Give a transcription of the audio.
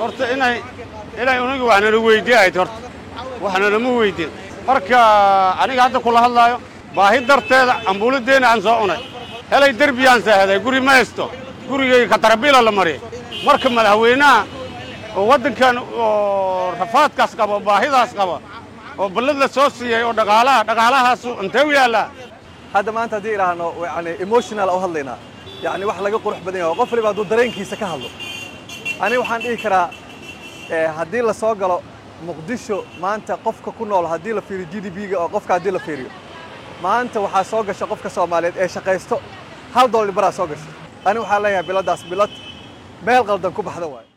horta inay inay uniga waxnala weydiin ahayd horta waxnalama weydin marka aniga hadda kula hadlaayo baahi darteeda ambuuladdeena aan soo cunay helay derbiyaan saahaday guri ma haysto gurigayga katarabiila la mariyay marka madaxweynaha oo waddankan oo rafaadkaas qaba oo baahidaas qaba oo ballad la soo siiyey oo dhaqaalaha dhaqaalahaasu intee u yaallaa hadda maanta haddii idhaahno yani emotional u hadlaynaa yani wax laga qurux badan yahay oo qof waliba hadduu dareenkiisa ka hadlo aniga waxaan dhihi karaa haddii la soo galo muqdisho maanta qofka ku nool haddii la fiiriyo g d b-ga oo qofka haddii la fiiriyo maanta waxaa soo gasha qofka soomaaliyeed ee shaqaysto hal dollar baraa soo gasha ani waxaan leeyahay biladdaas bilad meel qaldan ku baxda waayo